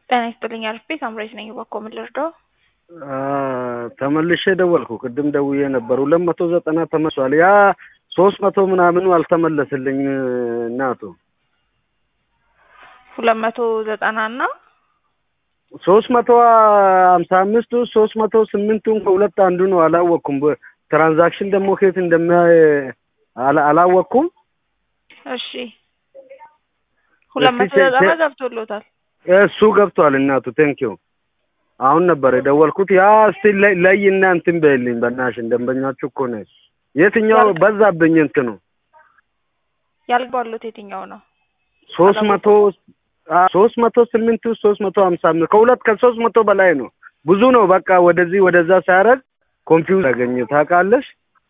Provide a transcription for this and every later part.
ጤና ይስጥልኝ አልፌ ሳምራዊት ነኝ። እባክዎ ምን ልርዳው? ተመልሼ ደወልኩ። ቅድም ደውዬ ነበር። ሁለት መቶ ዘጠና ተመሷል። ያ ሶስት መቶ ምናምኑ አልተመለስልኝ እናቱ ሁለት መቶ ዘጠና እና ሶስት መቶ ሀምሳ አምስቱ ሶስት መቶ ስምንቱን ከሁለት አንዱ ነው። አላወቅኩም። ትራንዛክሽን ደግሞ ከየት እንደሚያይ አላ- አላወቅኩም። እሺ ሁለት መቶ ዘጠና ገብቶሎታል። እሱ ገብቷል እናቱ ቴንኪው። አሁን ነበር የደወልኩት። ያ እስቲ ለይ- ለይና እንትን በይልኝ በእናትሽን ደንበኛችሁ እኮ ነው። የትኛው በዛብኝ እንትኑ ያልገባሎት የትኛው ነው? ሶስት መቶ ሶስት መቶ ስምንቱ ሶስት መቶ ሀምሳ አምስት ከሁለት ከሶስት መቶ በላይ ነው። ብዙ ነው። በቃ ወደዚህ ወደዛ ሲያደርግ ኮንፊውዝ ያገኘ ታውቃለሽ።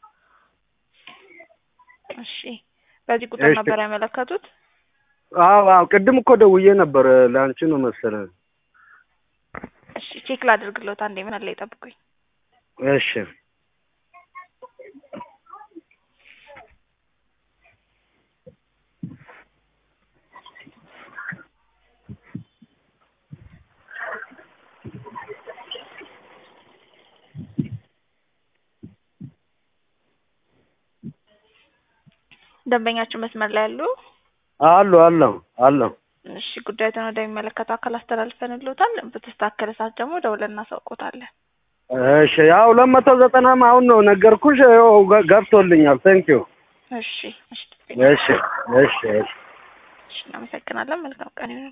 እሺ በዚህ ቁጥር እሺ። ነበር ያመለከቱት? አዎ አዎ፣ ቅድም እኮ ደውዬ ነበር ለአንቺ ነው መሰለኝ። እሺ ቼክ ላድርግሎት አንዴ። ምን አለ ይጠብቁኝ። እሺ ደንበኛችን መስመር ላይ ያሉ አሉ አለው አለው። እሺ ጉዳዩን ወደሚመለከተው አካል አስተላልፈንልዎታል። በተስተካከለ ሰዓት ደግሞ ደውለን እናሳውቆታለን። እሺ ያው ሁለት መቶ ዘጠናም አሁን ነው ነገርኩሽ። ያው ገ- ገብቶልኛል። ቴንኪው። እሺ እሺ እሺ እሺ እሺ እሺ እናመሰግናለን። መልካም ቀን ይሁን።